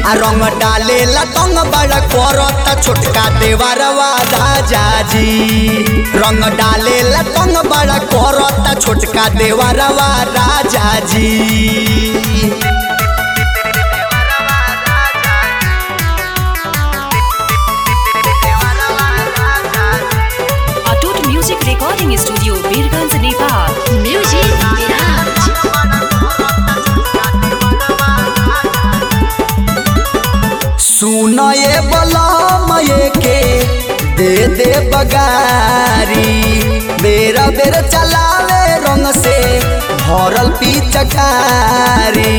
आ रंग डाले लतंग बड़ा करता छोटका देवरवा राजा जी रंग डाले लतंग बड़ा करता छोटका देवरवा राजा जी Atoot music recording studio Birgunj Nepal music Viraj सुन ये बलम ये के दे दे बगारी बेरा बेर चलावे रंग से भरल पिचकारी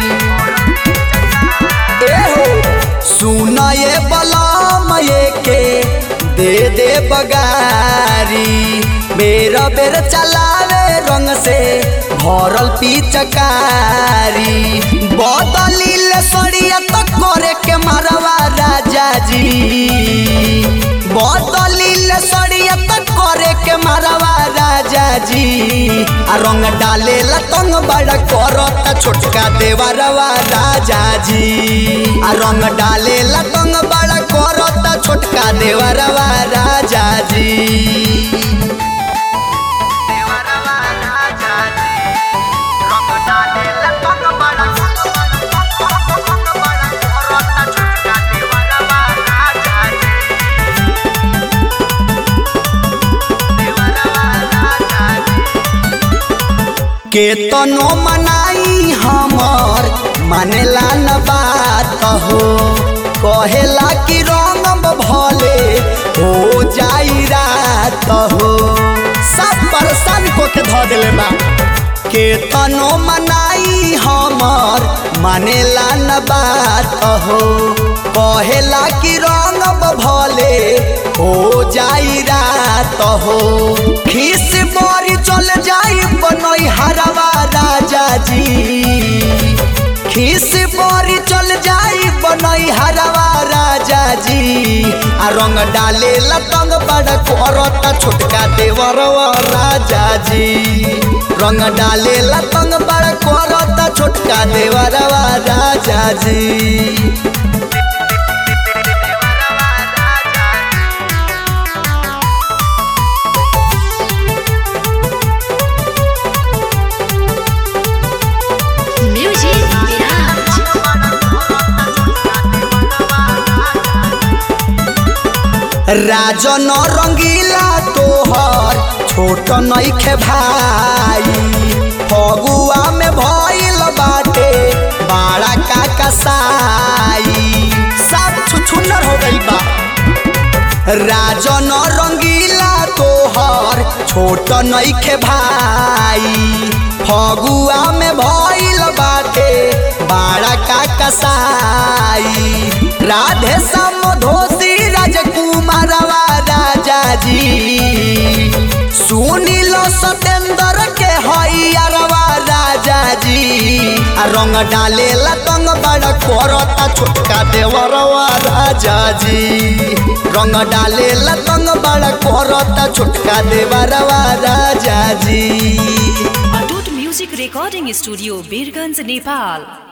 ए हो सुन ये बलम ये के दे दे बगारी बेरा बेर चलावे रंग से भरल पिचकारी बदलिल सड़िया तो करे के मारवा राजा जी बदलिल सड़िया तो करे के मारवा राजा जी आ रंग डाले लतंग बड़ा करता छोटका देवरवा राजा जी आ रंग डाले लतंग बड़ा करता छोटका देवरवा राजा जी केतनो मनाई हमर मानेला न बात हो कहेला कि रंग भले हो जाई रात हो सब परेशान को के धो देले बा केतनो मनाई हमर मानेला न बात हो कहेला कि रंग भले हो जाई रात हो खीस मोरी चल जाई बनई हरवा राजा जी खीस मोरी चल जाई बनई हरवा राजा जी आ रंग डाले लतंग बड़ा करता छोटका देवरवा राजा जी रंग डाले लतंग बड़ा करता छोटका देवरवा राजा जी म्यूजिक विराज राजन रंगीला तोहर छोट नइखे भाई फगुआ में भइल बाटे बाड़ा का कसाई सब छुछुनर हो गइल बा राजन रंगीला तोहर छोट नइखे भाई फगुआ में भइल बाटे बाड़ा का कसाई राधे समधोसी राजकुमारवा राजा जी सुनील सतेंद्र के हइयारवा राजा जी आ रंग डाले लतंग बड़ा करता छोटका देवरवा राजा जी रंग डाले लतंग बड़ा करता छोटका देवरवा राजा जी Atoot music recording studio Birgunj Nepal